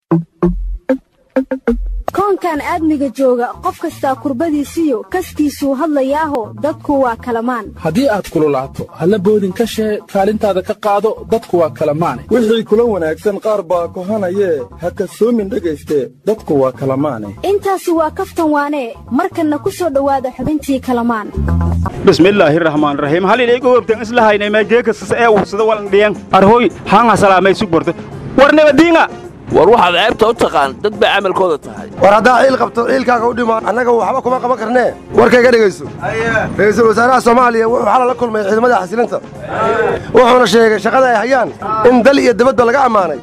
koonkan aadmiga jooga qof kastaa kurbadiisiyo kaskiisuu hadlayaaho dadku waa kalamaan haddii aad kululaato halla boodin ka shee kaalintaada ka qaado dadku waa kalamaane wixii kula wanaagsan qaar baa kohanayee ha kasoomin dhegayste dadku waa kalamaane intaasi waa kaftan waanee markanna ku soo dhowaada xubintii kalamaan bismillaahi raxmaan raxiim halilay gogobtan islahaynay maageekasas ee ursada walandhiyan arhooy haanga salaamay sugborta war nabadiinga war waxaad ceebta u taqaan dad bay camalkooda tahay war haddaa ciil qabto ciilkaaga u dhimo annaga waxba kuma qaban karnee warkayga dhegayso ra'iisul wasaaraha soomaaliya wuxuu xala la kulmay ciidamada xasilinta wuxuuna sheegay shaqada ay hayaan in dal iyo dibadba laga ammaanay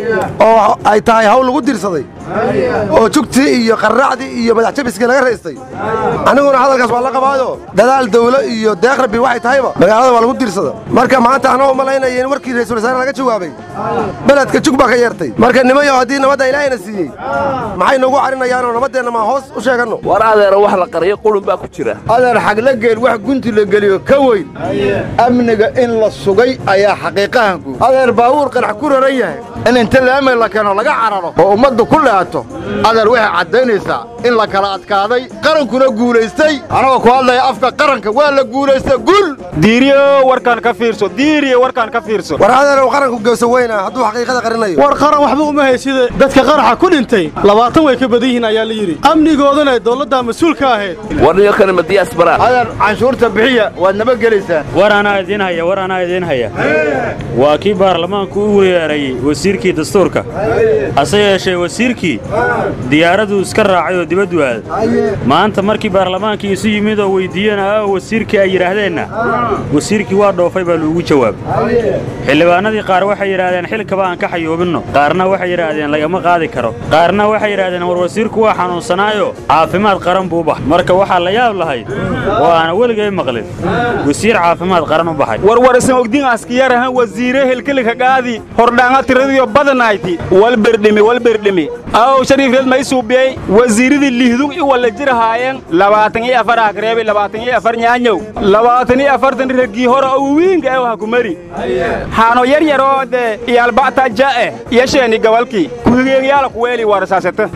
oo ay tahay hawl lagu dirsaday oo jugtii iyo qarracdii iyo madaxjabiskii laga raystay anniguna hadalkaas waa la qabaayo dadaal dawlo iyo deeq rabbi waxay tahayba magaalada waa lagu dirsada marka maanta anoo malaynaya in warkii ra'iisul wasaare laga jawaabay beledka jug baa ka yeertay marka nimayo haddii nabadda ilaahayna siiyey maxay noogu carinayaanoo nabaddeenna maa hoos u sheeganno war adeera wax la qariyo qulun baa ku jira adeer xagla geel wax gunti la geliyo ka weyn amniga in la sugay ayaa xaqiiqahanku adeer baawuur qarax ku raran yahay in inta laamay la keeno laga cararo oo ummaddu ku leeato adeer waxay caddaynaysaa in la kala adkaaday qarankuna guulaystay anagoo ku hadlaya afka qaranka waa la guulaystay gul diiriyo warkaan ka fiirso diiriyo warkaan ka fiirso war adeerow qaranku geeso weyna hadduu xaqiiqada qarinayo war qaran waxba uma haysida dadka qaraxa ku dhintay labaatan way ka badan yihiin ayaa la yidhi amnigoodana dawladdaa mas-uulka ahayd war niyo kale madiyaas baraan adeer canshuurta bixiya waad nabadgelaysaan war anaa idiin haya war anaa idiin haya waa kii baarlamaanku u weerarayey wasiirkii dastuurka hase yeeshee wasiirkii diyaaraduu iska raacay oo dibaddu aaday maanta markii baarlamaankii isu yimid oo weyddiiyeen aa wasiirkii ay yidhaahdeenna wasiirkii waa dhoofay baa lagu jawaabay xildhibaanadii qaar waxay yidhaahdeen xilkaba aan ka xayuubinno qaarna waxay yidhaahdeen lagama qaadi karo qaarna waxay yidhaahdeen war wasiirku waa xanuunsanaayo caafimaad qaran buu u baxay marka waxaa la yaab lahayd oo aana weligay maqlin wasiir caafimaad qaran u baxay warwarisan ogdin askiyarahan wasiire helkelika qaadi hordhaanga tiradiyo badanayti walberdhimi walberdhimi aw shariifreed may suubiyey wasiiradii lihdug i walla jirahaayeen labaatan iyo afar akreebi labaatan iyo afar nyaanyow labaatan iyo afartan raggii hore oo wiinga ew ha ku mari haano yar yaroo dee iyaalba'ta ja'e yasheeni gabalkii kuhigeegyaala kuweeli warsaasata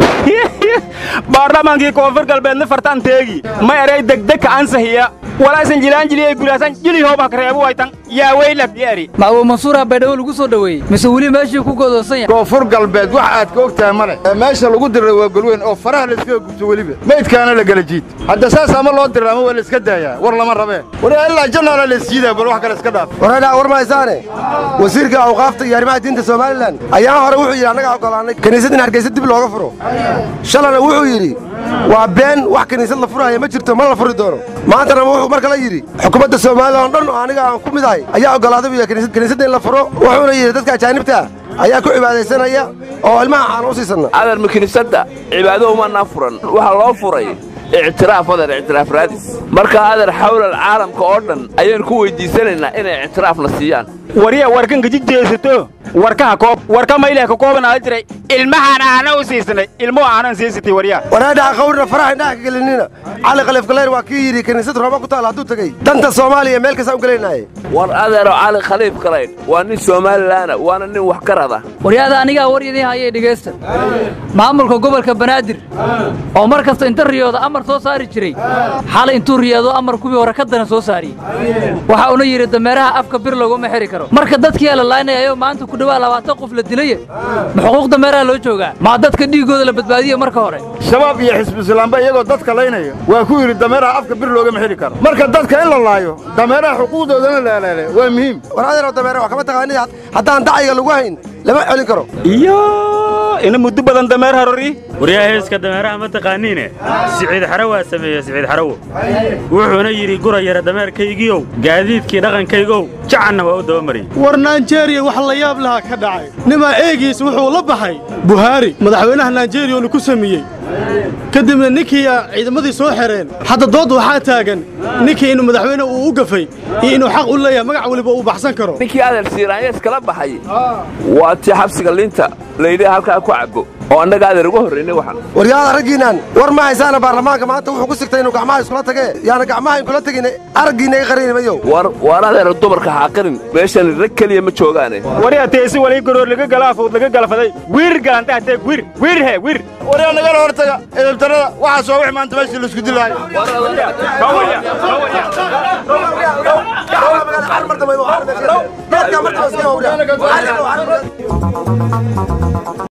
baarlamaankii koonfur galbeedna fartaan teegi ma eray degdegka ansahiya walaasan jilaanjiliyay guraasan jilihoob hakreebu waytan yaa weylak yeeri maawo mansuura baydhabo lagu soo dhoweeyey mise weli meeshii ku godoonsan yahay koonfur galbeed wax aad ka og tahay ma leh meesha lagu diray waa golweyn oo faraha layskaga gubto weliba meydkaana la gala jiid hadda saas ama loo diray ama waa la iska daayaa war lama rabee war ilaa jannaala la isjiidaa bal wax kale iska dhaaf waradhaa war mahaysaane wasiirka awqaafta iyo arrimaha diinta somalilan ayaa hore wuxuu yidhi annaga oggolaannay kiniisad in hargaysa dib looga furo shalana wuxuu yidhi waa been wax kiniisad la furahaya ma jirto ma la furi doono maantana wuxuu mar kale yidhi xukuumadda somalilan oo dhan oo aniga aan ku mid ahay ayaa oggolaaday buu yahay kiniisadda in la furo wuxuuna yidhi dadka ajaanibta ayaa ku cibaadaysanaya oo ilmaha aan u siisanna adeer ma kiniisadda cibaado umanaa furan waxaa loo furay ictiraaf adeer ictiraaf raadis marka adeer xawlal caalamka oo dhan ayaan ku weyddiisanaynaa inay ictiraafna siiyaan warya warkan gaji jeesato warkaha koob warka mayleh ka kooban aada jiray ilmahaan aana u siisanay ilmuhu aanan siisatay waryaa waraadhaha qawrna faraha indhaha ka gelinina cali khaliifkalayr waa kii yidhi kiniisad rooba ku taala hadduu tegey danta soomaaliya meel kastaan u gelaynaye war adeero cali khaliif kalaydh waa nin somalilaana waana nin wax garada waryaada anigaa war idiin hayay dhegaysta maamulka gobolka banaadir oo mar kasta inta riyooda amar soo saari jiray xalay intuu riyaado amar kuwii hore ka dana soo saariyey waxa uuna yidhi dameeraha afka bir laguma xiri karo marka dadkiyaa la laaynayayo maanta ku dhawaa labaatan qof la dilaya ma xuquuq dameeraha loo joogaa maa dadka dhiiggooda la badbaadiye marka hore shabaab iyo xisbiislaamba iyagoo dadka laynaya waa ku yidhi dameeraha afka bir loogama xidhi karo marka dadka in la laayo dameeraha xuquuqdoodana laalaale waa muhiim war adeero dameere wax kama taqaanid haddaan dacyiga lagu hayn lama celin karo iyo ina muddo badan dameer harori waryaa heeska dameeraha ma taqaaniine siciid xaro waa sameeye siciid xarowo wuxuuna yidhi gura yara dameerkaygiiow gaadiidkii dhaqankaygow jacanna waa u dabamariyey war naijeriya wax la yaab lahaa ka dhacay nimaa eegiis wuxuu la baxay buhaari madaxweynaha naijeriya unu ku sameeyey kadibna ninkii ciidamadii soo xereen hadda dood waxaa taagan ninkii inuu madaxweyne uu u gafay iyo inuu xaq u leeyahay magac weliba uu baxsan karo ninkii adeer siiraanya iskala baxay waa tii xabsiga liinta layidhi halkaa ku cabbo oo annaga adeer uga horraynay waxaan waryaada raggiinaan war ma haysaana baarlamaanka maanta wuxuu ku sigtay inuu gacmaha iskula tagee yaana gacmaha inkula tegin araggiinna i qarinimayow war waar adeer dumarka xaaqirin meeshan rag keliya ma joogaane waryaa teesi walii garoor laga galaafood laga galfaday wiir galanta hatee wir wir he wir waryaa nagala hortaga edabtarada waxaas waa wix maanta meeshii laisku dilaayo geedkaa martaba iska howra